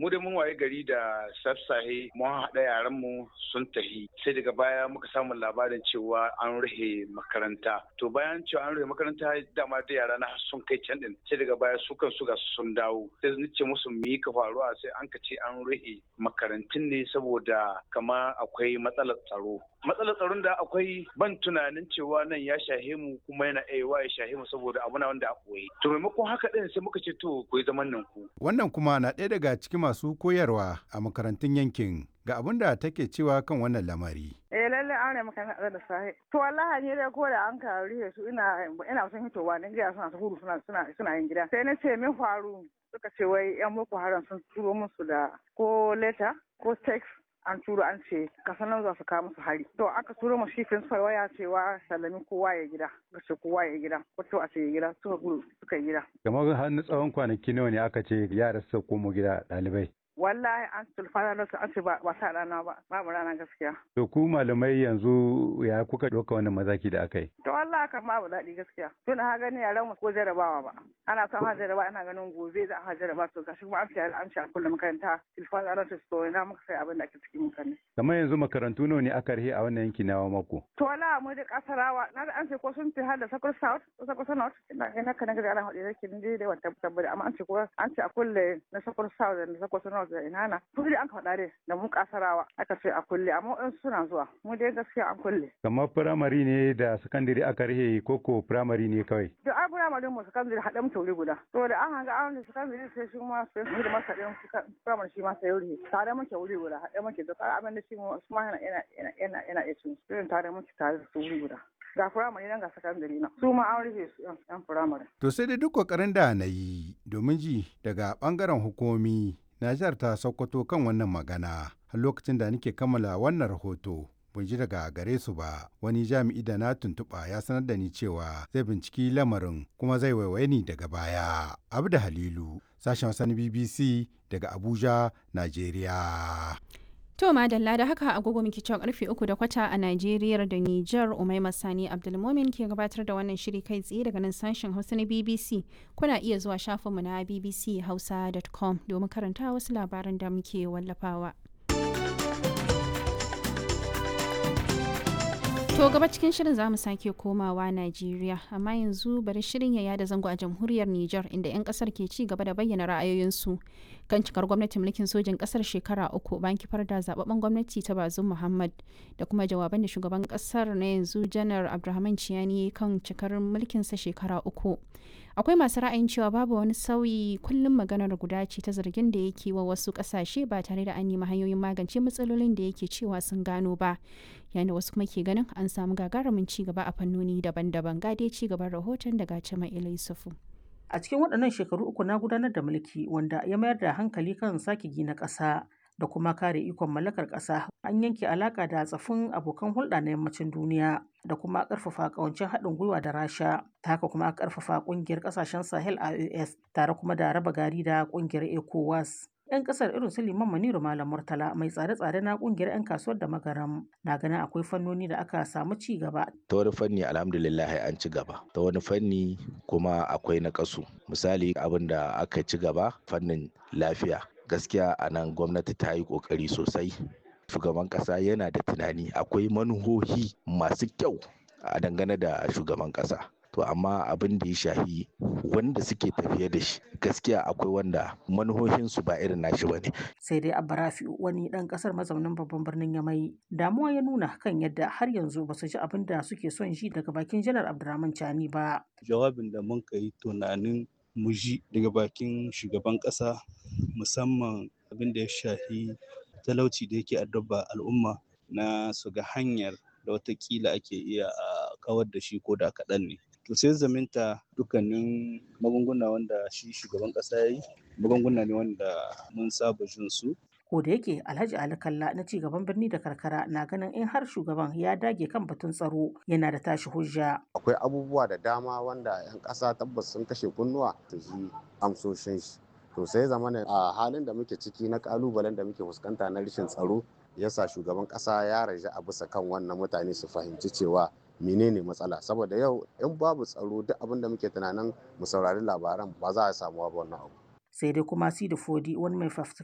mu da mun waye gari da sassahe mun haɗa yaran mu sun tahi sai daga baya muka samu labarin cewa an rufe makaranta to bayan cewa an rufe makaranta dama da yara na sun kai can din sai daga baya su kan su ga sun dawo sai ni ce musu me ka faruwa sai an ka ce an rufe makarantun ne saboda kama akwai matsalar tsaro matsalar tsaron da akwai ban tunanin cewa nan ya shahe mu kuma yana aiwa ya shahe mu saboda abu na wanda a koyi to maimakon haka din sai muka ce to ku yi zaman nan ku wannan kuma na ɗaya daga cikin masu koyarwa a makarantun yankin ga abin da take cewa kan wannan lamari eh lalle an ne maka da sahi to wallahi ne dai ko da an ka rihe su ina ina son hitowa ne ga suna gudu suna suna suna yin gida sai na ce min faru suka ce wai yan boko haram sun turo musu da ko letter ko text an turo an ce kasan nan za su kawo musu hari to aka turo mu shi principal waya cewa sallami kowa ya gida ga ce kowa ya gida ko a ce ya gida suka gudu suka yi gida kamar har na tsawon kwanaki nawa ne aka ce yara su komo gida ɗalibai wallahi an tulfana da an ce ba sa rana ba babu rana gaskiya to ku malamai yanzu ya kuka ɗauka wannan mazaki da aka yi to wallahi kan babu daɗi gaskiya tun ha gani yaran mu ko jarabawa ba ana son ha jaraba ana ganin gobe za a jaraba to gashi kuma an ce an ce a kullum makaranta tulfana da to ina muka sai abin da ake cikin mutane kamar yanzu makarantu nawa ne aka rihe a wannan yanki na mako to wallahi mu da kasarawa na da an ce ko sun fi har da sakul south ko sakul north ina ina kana ga ana hadi da kin dai wata tabbata amma an ce ko an ce a kulle na sakul south da sakul north da ina na tun an faɗa dai da mu kasarawa aka ce a kulle amma in suna zuwa mu dai gaskiya an kulle kamar firamare ne da sakandare aka rihe koko firamare ne kawai da a firamare mu sakandare haɗe mu tauri guda to da an hanga an da sakandare sai shi ma sai mu da masa ɗin firamare shi ma sai wuri tare muke wuri guda haɗe muke da abin da shi mu ma yana yana yana yana iya cin su tare muke tare da su wuri guda ga firamare nan ga sakandare na su ma an rufe su yan firamare. To sai dai duk kokarin da na yi domin ji daga bangaren hukumomi na jihar ta Sokoto kan wannan magana har lokacin da nake kammala wannan rahoto. Ban ji daga gare su ba wani jami'i da na tuntuɓa ya sanar da ni cewa zai binciki lamarin kuma zai waiwaye ni daga baya. Abu da Halilu sashen wasan BBC daga Abuja, Najeriya. To madalla da haka agogo muke cewa karfe uku da kwata a Najeriya da Nijar Umaima Sani Abdulmomin ke gabatar da wannan shiri kai tsaye daga nan sashen Hausa na BBC. Kuna iya zuwa shafinmu na bbchausa.com domin karanta wasu labaran da muke wallafawa. To gaba cikin shirin za mu sake komawa Najeriya, amma yanzu bari shirin ya yada zango a jamhuriyar Nijar inda 'yan kasar ke ci gaba da bayyana ra'ayoyinsu kan cikar gwamnatin mulkin sojin kasar shekara uku bayan kifar da zababben gwamnati ta Bazum Muhammad da kuma jawaban da shugaban kasar na yanzu Janar Abdulrahman Ciyani kan cikar mulkinsa shekara uku. Akwai masu ra'ayin cewa babu wani sauyi kullum maganar guda ce ta zargin da yake wa wasu kasashe ba tare da an nemi hanyoyin magance matsalolin da yake cewa sun gano ba. yayin da wasu kuma ke ganin an samu gagarumin ci gaba a fannoni daban-daban gade ci gaban rahoton daga Cima Yusufu. A cikin waɗannan shekaru uku na gudanar da mulki wanda ya mayar da hankali kan sake gina ƙasa da kuma kare ikon mallakar ƙasa an yanke alaƙa da tsafin abokan hulɗa na yammacin duniya da kuma ƙarfafa ƙawancin haɗin gwiwa da rasha ta haka kuma ƙarfafa ƙungiyar ƙasashen sahel ios tare kuma da raba gari da ƙungiyar ecowas 'yan kasar irin su liman maniru malam murtala mai tsare-tsare na kungiyar 'yan kasuwar da magaram na ganin akwai fannoni da aka samu ci gaba ta wani fanni alhamdulillah an ci gaba ta wani fanni kuma akwai na kasu misali abin da aka ci gaba fannin lafiya gaskiya a nan gwamnati ta yi kokari sosai shugaban kasa yana da tunani akwai manuhohi masu kyau a dangane da shugaban kasa to amma abin da ya shahi wanda suke tafiye da shi gaskiya akwai wanda manuhohinsu ba irin nashi ba ne. sai dai abarafi wani dan kasar mazaunin babban birnin yamai damuwa ya nuna kan yadda har yanzu ba su ji abin da suke son ji daga bakin janar abdurrahman chani ba jawabin da mun kai tunanin mu ji daga bakin shugaban kasa musamman abin da ya shahi talauci da yake addaba al'umma na su ga hanyar da watakila ake iya a kawar da shi ko da kaɗan ne to sai zaminta dukkanin magunguna wanda shi shugaban kasa ya yi magunguna ne wanda mun saba jin su ko da yake alhaji ali kalla na cigaban birni da karkara na ganin in har shugaban ya dage kan batun tsaro yana da tashi hujja akwai abubuwa da dama wanda 'yan ƙasa tabbas sun kashe kunnuwa su ji amsoshin shi to sai zamana a halin da muke ciki na kalubalen da muke fuskanta na rashin tsaro yasa shugaban ƙasa ya raja a bisa kan wannan mutane su fahimci cewa menene matsala saboda yau in babu tsaro duk abin da muke tunanin mu saurari labaran ba za a samu ba wannan abu sai dai kuma sidi fodi wani mai